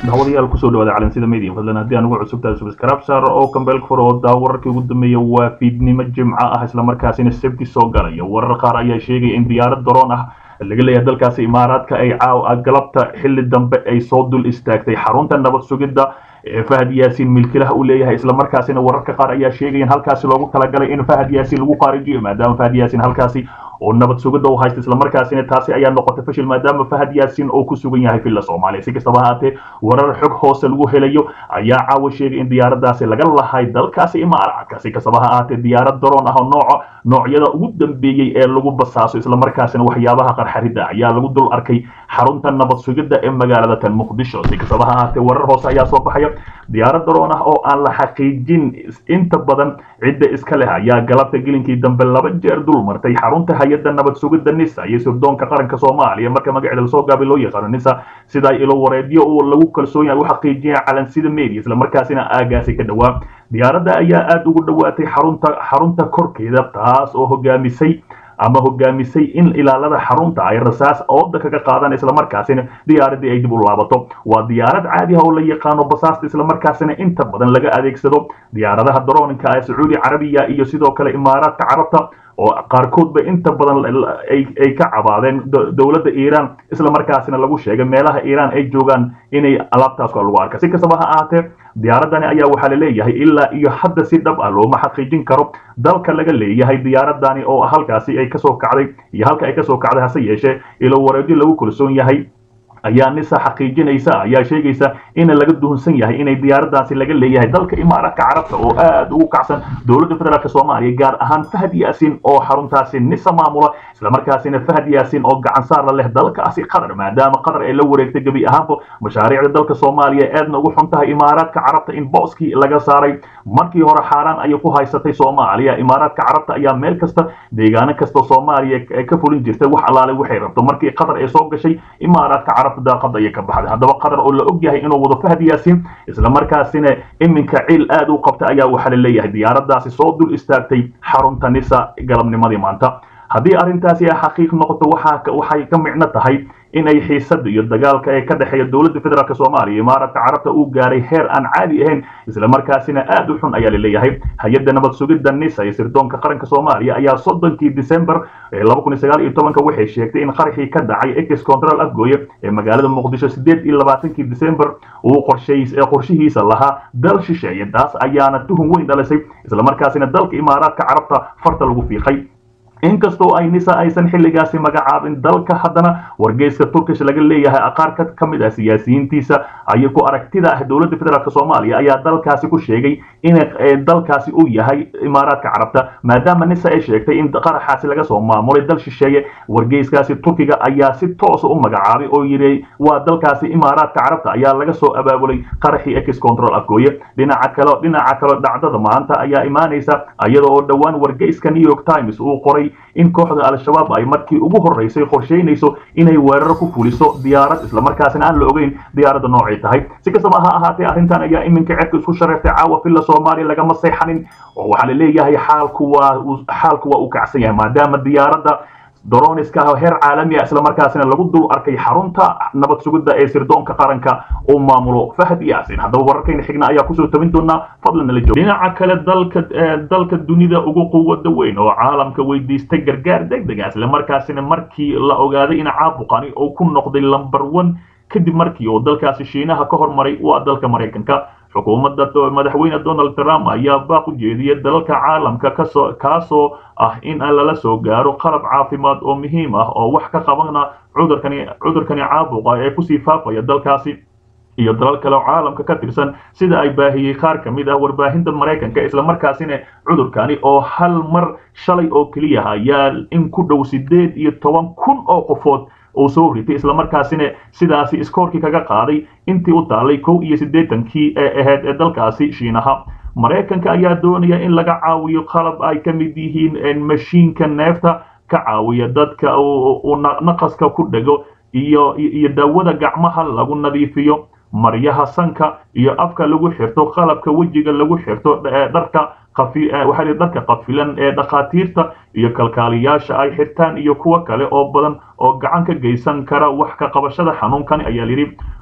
dawadayaal kusoo dhawaada calansida media fadlan haddii aan ugu cusubtahay subscribe saar oo kambeel fur oo daa wararkii ugu dambeeya waa fiidnimo jimco ah islamarkaasina sabti soo galaya warar qaar ayaa sheegaya in diyaarad daroon ah laga leeyahay dalkaasi imaaraadka ay caaw galabta xilli dambe ay soo dul istaagtay xarunta nabad sugidda ee fahad yaasiin milkilaha uu leeyahay islamarkaasina wararka qaar ayaa sheegaya in halkaasi loogu talagalay in fahad yaasiin lagu qaarijiyo maadaama fahad yaasiin halkaasi oo nabad sugidda u haysta islamarkaasina taasi ayaa noqotay fashil maadaama fahad yaasiin oo ku sugan yahay villa soomaaliya si kastaba ahaatee warar xog hoose lagu helayo ayaa caawa sheegay in diyaaradaasi laga lahay dalkaasi imaaraadka si kastaba ha ahaatee diyaarad daroon ah oo nooca noocyada ugu dambeeyey ee lagu basaaso islamarkaasina waxyaabaha qarxarida ayaa lagu dul arkay xarunta nabad sugidda ee magaalada tan muqdisho si kastaba ha ahaatee warar hoose ayaa soo baxaya diyaarad daroon ah oo aan la xaqiijin inta badan cidda iska leh ayaa galabta gelinkii dambe laba jeer dul martay xarunta hay-adda nabad sugidda nisa iyo sirdoonka qaranka soomaaliya marka magaceeda lasoo gaabay loo yaqaano nisa sida ilo wareedyo uu lagu kalsoon yahay u xaqiijiya calansida media islamarkaasina aagaasi ka dhowaa diyaaradda ayaa aada ugu dhowaatay xarunta xarunta korkeeda taas oo hogaamisay ama hogaamisay in ilaalada xarunta ay rasaas ooda kaga qaadaan islamarkaasina diyaaradii ay dib u laabato waa diyaarad caadi ah oo la yaqaano basaasta islamarkaasina inta badan laga adeegsado diyaaradaha darooninka ee sacuudi carabiya iyo sidoo kale imaaraadka carabta oo qaarkoodba inta badan ay ka cabaadeen dowladda iiraan islamarkaasina lagu sheegay meelaha iiraan ay joogaan inay alaabtaas lagu arka si kastaba ha ahaatee diyaaradani ayaa waxaa la leeyahay ilaa iyo hadda si dhab ah looma xaqiijin karo dalka laga leeyahay diyaaradani oo halkaasi ay kasoo kacday iyo halka ay kasoo kacday hase yeeshee ilo wareedyo lagu kalsoon yahay ayaa nisa xaqiijinaysa ayaa sheegaysa in laga duhunsan yahay inay diyaaradaasi laga leeyahay dalka imaaraadka carabta oo aada ugu kacsan dowladda federaalk soomaaliya gaar ahaan fahad yaasiin oo xaruntaasi nisa maamula islamarkaasina fahad yaasiin oo gacan saar la leh dalkaasi qatar maadaama qatar ay la wareegtay gebi ahaanba mashaariicda dalka soomaaliya aadna ugu xun tahay imaaraadka carabta in booskii laga saaray markii hore xaaraan ayay ku haysatay soomaaliya imaaraadka carabta ayaa meel kasta deegaano kasta soomaaliya ka fulin jirtay wax allaale waxay rabto markii qatar ay soo gashay imaaraadka carabta daaqada ayay ka baxday haddaba qatar oo la og yahay inuu wado fahad yaasiin islamarkaasina iminka ciil aada u qabta ayaa waxaa la leeyahay diyaaradaasi soo dul istaagtay xarunta nisa galabnimadii maanta haddii arrintaasi ay xaqiiq noqoto waxay ka micno tahay in ay xiisada iyo dagaalka ee ka dhexeeya dowladda federaalk soomaaliya imaaraadka carabta uu gaaray heer aan caadi ahayn islamarkaasina aada u xun ayaa laleeyahay hay-adda nabad sugidda nisa iyo sirdoonka qaranka soomaaliya ayaa soddonkii december laba kun iyo sagaal iyo tobanka waxay sheegtay in qaraxii ka dhacay ex control afgooye ee magaalada muqdisho sideed iyo labaatankii december uu qorshihiisa lahaa dal shisheeye taas ayaana tuhun weyn dhalisay islamarkaasina dalka imaaraadka carabta farta lagu fiiqay inkastoo ay nisa aysan xilligaasi magacaabin dalka haddana wargeyska turkish laga leeyahay qaar ka mid ah siyaasiyiintiisa ay ku aragtida ah dowladda federaalk soomaaliya ayaa dalkaasi ku sheegay in dalkaasi uu yahay imaaraadka carabta maadaama nisa ay sheegtay in qaraxaasi laga soo maamulay dal shisheeye wargeyskaasi turkiga ayaa si toosa u magacaabay oo yidhi waa dalkaasi imaaraadka carabta ayaa laga soo abaabulay qaraxii ex control afgooye dhinaca kale dhinaca kale dhacdada maanta ayaa imaanaysa iyada oo dhowaan wargeyska new york times uu qoray in kooxda al-shabaab ay markii ugu horreysay qorsheynayso inay weeraro ku fuliso diyaarad islamarkaasina aan la ogeyn diyaaradda noocay tahay si kastaba ha ahaatee arrintan ayaa iminka cerka isku shareertay caawa villa soomaaliya lagama seexanin oo waxaa la leeyahay xaalku waa xaalku waa u kacsan yahay maadaama diyaaradda doroniska ah heer caalami ah islamarkaasina lagu dul arkay xarunta nabad sugidda ee sirdoonka qaranka uu maamulo fahad yaasin haddaba wararkayna xigna ayaa kusoo tabin doonaa fadlan nala joog dhinaca kale dalka dalka dunida ugu quwada weyn oo caalamka weydiistay gargaar degdega islamarkaasina markii la ogaaday in caabuqani uu ku noqday lamber one kadib markii uu dalkaasi shiinaha ka hormaray waa dalka maraykanka xukuumadda madaxweyne donald trump ayaa baaq u jeediyay dalalka caalamka kasoo kaasoo ah in lala soo gaaro qalab caafimaad oo muhiim ah oo wax ka qabana cudurkani cudurkani caabuqa ee kusii faafaya dalkaasi iyo dalal kale oo caalamka ka tirsan sida ay baahiyey qaar ka mid ah warbaahinta maraykanka islamarkaasina cudurkani oo hal mar shalay oo keliya ayaa in ku dhow sideed iyo toban kun oo qofood uu soo ritay islamarkaasina sidaasi iskoorkii kaga qaaday intii u taalay kow iyo siddeetankii ee ahayd ee dalkaasi shiinaha maraykanka ayaa doonaya in laga caawiyo qalab ay ka mid yihiin mashiinka neefta ka caawiya dadka uu naqaska ku dhego iyo iyo daawada gacmaha lagu nadiifiyo maryaha sanka iyo afka lagu xirto qalabka wejiga lagu xirto dharka waxaa dharka qafilan ee dhakhaatiirta iyo kalkaaliyaasha ay xirtaan iyo kuwo kale oo badan oo gacan ka geysan kara wax ka qabashada xanuunkan ayaa yidhi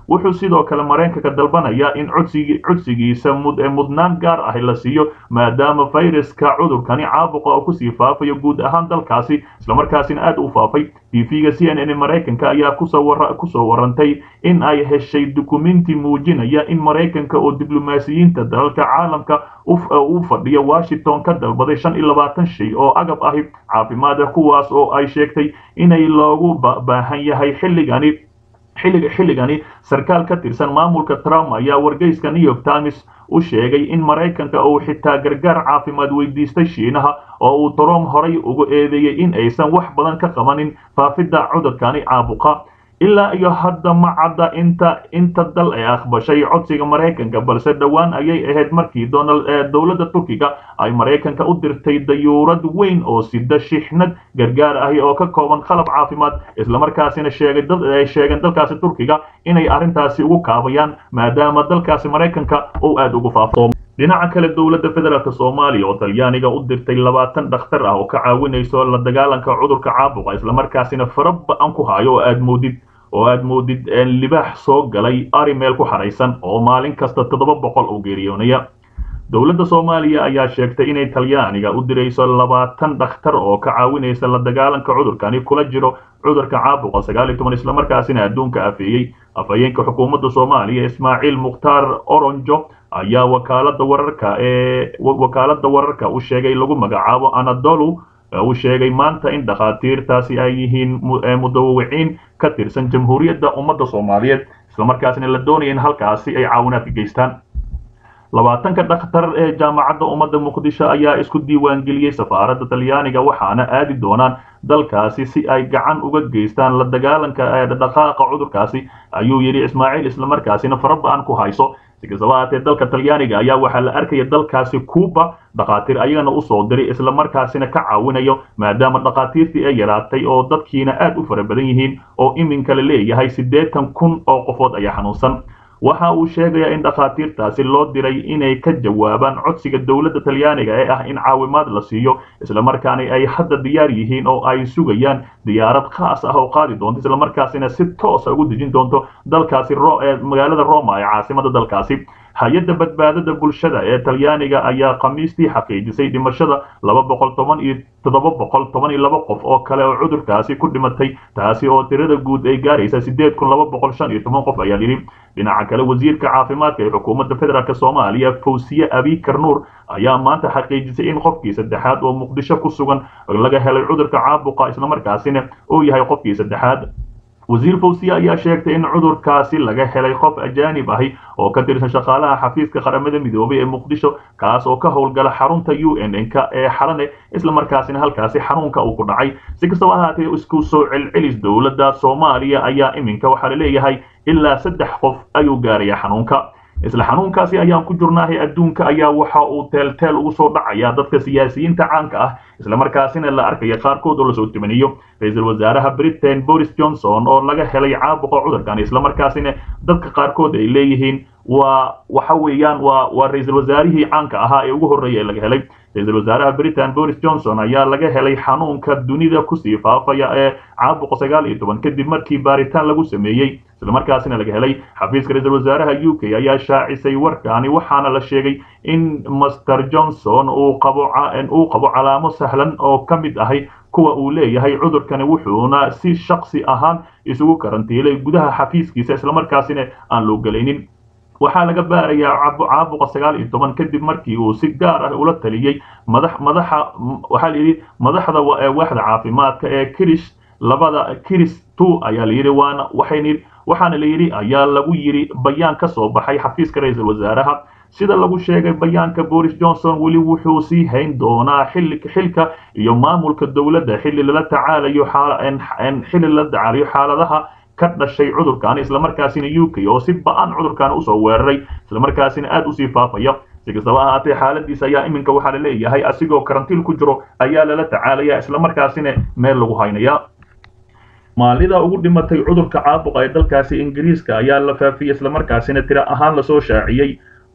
wuxuu sidoo kale maraykanka dalbanayaa in codsigiisa mudnaan gaar ah la siiyo maadaama fayraska cudurkani caabuqa oo kusii faafayo guud ahaan dalkaasi islamarkaasina aad u faafay tv-ga c n n maraykanka ayaa kusoo warantay in ay heshay dukumenti muujinaya in maraykanka oo diblomaasiyiinta dalalka caalamka u fadhiya washington ka dalbaday shan iyo labaatan shay oo agab ahi caafimaad ah kuwaas oo ay sheegtay inay loogu baahan yahay xilligani xilliga xilligani sarkaal ka tirsan maamulka trump ayaa wargeyska new york times u sheegay in maraykanka uu xitaa gargaar caafimaad weydiistay shiinaha oo uu trump horay ugu eedeeyey in aysan wax badan ka qabanin faafidda cudurkani caabuqa ilaa iyo hadda ma cadda inta inta dal ay aqbashay codsiga maraykanka balse dhowaan ayay ahayd markii donald dowladda turkiga ay maraykanka u dirtay dayuurad weyn oo sida shixnad gargaar ahi oo ka kooban qalab caafimaad islamarkaasina sheegay dad ay sheegeen dalkaasi turkiga inay arrintaasi ugu kaabayaan maadaama dalkaasi maraykanka uu aada ugu faafo dhinaca kale dowladda federaalk soomaaliya oo talyaaniga u dirtay labaatan dhakhtar ah oo ka caawinayso la dagaalanka cudurka caabuqa islamarkaasina fara ba-an ku hayo oo aad moodid oo aad moodid libaax soo galay ari meel ku xaraysan oo maalin kasta toddoba boqol oo geeriyoonaya dowladda soomaaliya ayaa sheegtay inay talyaaniga u dirayso labaatan dhakhtar oo ka caawinaysa la dagaalanka cudurkani kula jiro cudurka caabuqa sagaal iyo toban islamarkaasina adduunka afeeyey afhayeenka xukuumadda soomaaliya ismaaciil mukhtaar oronjo ayaa wakaalada wararka ee wakaalada wararka u sheegay lagu magacaabo anadolu uu sheegay maanta in dhakhaatiirtaasi ay yihiin mudawawiciin ka tirsan jamhuuriyadda ummadda soomaaliyeed islamarkaasina la doonaya in halkaasi ay caawinaad ka geystaan labaatanka dhakhtar ee jaamacadda ummadda muqdisho ayaa isku diiwaangeliyey safaaradda talyaaniga waxaana aadi doonaan dalkaasi si ay gacan uga geystaan la dagaalanka dhaqaaqa cudurkaasi ayuu yidhi ismaaciil islamarkaasina fara ba-an ku hayso si kastaba haatee dalka talyaaniga ayaa waxaa la arkaya dalkaasi cuuba dhakhaatiir ayagana usoo diray islamarkaasina ka caawinayo maadaama dhakhaatiirtii ay yaraatay oo dadkiina aad u fara badan yihiin oo iminka la leeyahay siddeetan kun oo qofood ayaa xanuunsan waxa uu sheegayaa in dhakhaatiirtaasi loo diray inay ka jawaabaan codsiga dowladda talyaaniga ee ah in caawimaad la siiyo islamarkaana ay hadda diyaar yihiin oo ay sugayaan diyaarad khaas ah oo qaadi doonto islamarkaasina si toosa ugu dejin doonto dalkaasi magaalada roma ee caasimada dalkaasi hay-adda badbaadada bulshada ee talyaaniga ayaa khamiistii xaqiijisay dhimashada laba boqol toban iyo toddoba boqol toban iyo laba qof oo kale oo cudurkaasi ku dhimatay taasi oo tirada guud ay gaaraysa siddeed kun laba boqol shan iyo toban qof ayaa yidhi dhinaca kale wasiirka caafimaadka ee xukuumadda federaalk soomaaliya fawsiye abikar nuur ayaa maanta xaqiijisay in qofkii saddexaad oo muqdisho ku sugan laga helay cudurka caabuqa islamarkaasina uu yahay qofkii saddexaad wasiir fawsiye ayaa sheegtay in cudurkaasi laga helay qof ajaanib ahi oo ka tirsan shaqaalaha xafiiska qaramada midoobay ee muqdisho kaas oo ka howlgala xarunta u n n k ee xalane islamarkaasina halkaasi xanuunka uu ku dhacay si kastaba ahaatee isku soo celcelis dowladda soomaaliya ayaa iminka waxaa la leeyahay ilaa saddex qof ayuu gaaraya xanuunka isla xanuunkaasi ayaan ku jirnaahay adduunka ayaa waxa uu teelteel ugu soo dhacaya dadka siyaasiyiinta caanka ah islamarkaasina la arkaya qaarkood oo lasoo timaniyo ra-iisul wasaaraha britain boris johnson oo laga helay caabuqa cudurkan islamarkaasina dadka qaarkood ay leeyihiin waa waxa weeyaan waa waa ra-iisul wasaarihii caanka ahaa ee ugu horreeya ee laga helay ra-iisul wasaaraha britain boris johnson ayaa laga helay xanuunka dunida kusii faafaya ee caabuqa sagaal iyo toban kadib markii baaritaan lagu sameeyey islamarkaasina laga helay xafiiska ra-iisul wasaaraha u k ayaa shaacisay warkaani waxaana la sheegay in master johnson uu qabo uu qabo calaamo sahlan oo ka mid ahay kuwa uu leeyahay cudurkani wuxuuna si shaksi ahaan isugu karantiilay gudaha xafiiskiisa islamarkaasina aan loo gelaynin waxaa laga baarayaa caabuqa sagaal iyo toban kadib markii uu si gaar ah ula taliyey madax madaxa waxaa layidhi madaxda waaxda caafimaadka ee kirish labada kiris two ayaa layidhi waana waxayni waxaana layidhi ayaa lagu yidhi bayaan ka soo baxay xafiiska ra-iisul wasaaraha sida lagu sheegay bayaanka boris johnson weli wuxuu sii hayn doonaa xilka iyo maamulka dowladda xilli lala tacaalayo xilli lala tacaalayo xaaladaha ka dhashay cudurkan islamarkaasina u k oo si ba-an cudurkan usoo weeraray islamarkaasina aada usii faafaya si kastaba ahaatee xaaladiisa ayaa iminka waxaa la leeyahay asigoo karantiil ku jiro ayaa lala tacaalaya islamarkaasina meel lagu haynaya maalida ugu dhimatay cudurka caabuqa ee dalkaasi ingiriiska ayaa la faafiyey islamarkaasina tiro ahaan lasoo shaaciyey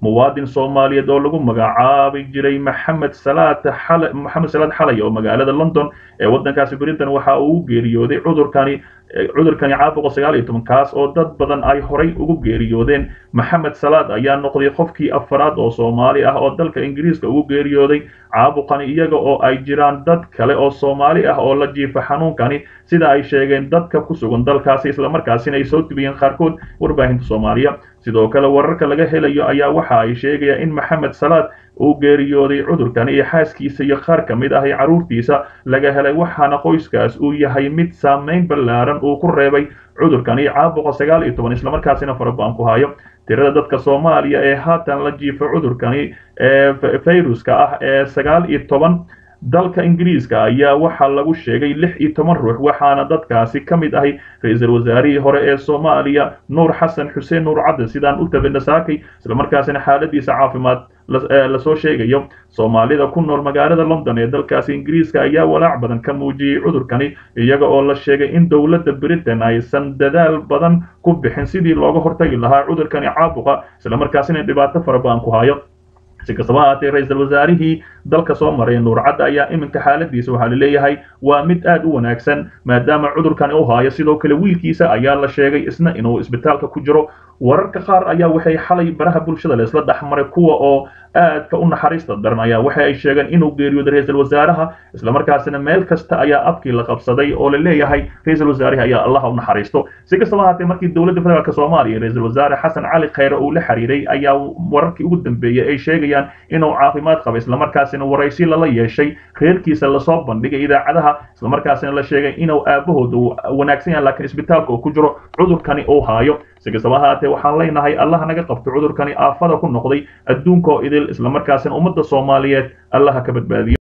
muwaadin soomaaliyeed oo lagu magacaabi jiray maxamed salaad xale maxamed salaad xalay oo magaalada london ee waddankaasi britain waxa uu u geeriyooday cudurkani cudurkani caabuqa sagaal iyo toban kaas oo dad badan ay horay ugu geeriyoodeen maxamed salaad ayaa noqday qofkii afaraad oo soomaali ah oo dalka ingiriiska ugu geeriyooday caabuqani iyaga oo ay jiraan dad kale oo soomaali ah oo la jiifa xanuunkani sida ay sheegeen dadka ku sugan dalkaasi islamarkaasina ay soo tubiyeen qaarkood warbaahinta soomaaliya sidoo kale wararka laga helayo ayaa waxa ay sheegayaan in maxamed salaad uu geeriyooday cudurkani iyo xaaskiisa iyo qaar ka mid ah carruurtiisa laga helay waxaana qoyskaas uu yahay mid saamayn ballaaran uu ku reebay cudurkani caabuqa sagaal iyo toban islamarkaasina farabaan ku hayo tirada dadka soomaaliya ee haatan la jiifa cudurkani ee fayruska ah ee sagaal iyo toban dalka ingiriiska ayaa waxaa lagu sheegay lix iyo toban ruux waxaana dadkaasi ka mid ahay ra-iisul wasaarihii hore ee soomaaliya nuur xasan xuseen nuur cadde sidaan u tabina saakay islamarkaasina xaaladiisa caafimaad lasoo sheegayo soomaalida ku nool magaalada london ee dalkaasi ingiriiska ayaa walaac badan ka muujiyey cudurkani iyaga oo la sheegay in dowladda britain aysan dadaal badan ku bixin sidii looga hortagi lahaa cudurkani caabuqa islamarkaasina dhibaato fara badan ku hayo si kastaba haatee ra-iisul wasaarihii dalka soo maray nuur cadde ayaa iminka xaaladiisa waxaa laleeyahay waa mid aad u wanaagsan maadaama cudurkani u haayo sidoo kale wiilkiisa ayaa la sheegay isna inuu isbitaalka ku jiro wararka qaar ayaa waxay xalay baraha bulshada leesla dhexmaray kuwa oo aadka u naxariista daran ayaa waxa ay sheegeen inuu geeriyooday ra-iisul wasaaraha islamarkaasina meel kasta ayaa afkii la qabsaday oo la leeyahay ra-iisul wasaarihi ayaa allaha u naxariisto si kastaba haatee markii dowladda federaalk soomaaliya ra-iisul wasaare xasan cali khayre uu la xiriiray ayaa wararkii ugu dambeeyey ay sheegayaan inuu caafimaad qaba islamarkaasina waraysi lala yeeshay reerkiisa lasoo bandhigay idaacadaha islamarkaasina la sheegay inuu aabahooda uu wanaagsan yahay laakiin isbitaalka uu ku jiro cudurkani uu haayo si kastaba haatee waxaan leenahay allaha naga qabto cudurkani aafada ku noqday adduunka oo idil islamarkaasina ummadda soomaaliyeed allaha ka badbaadiyo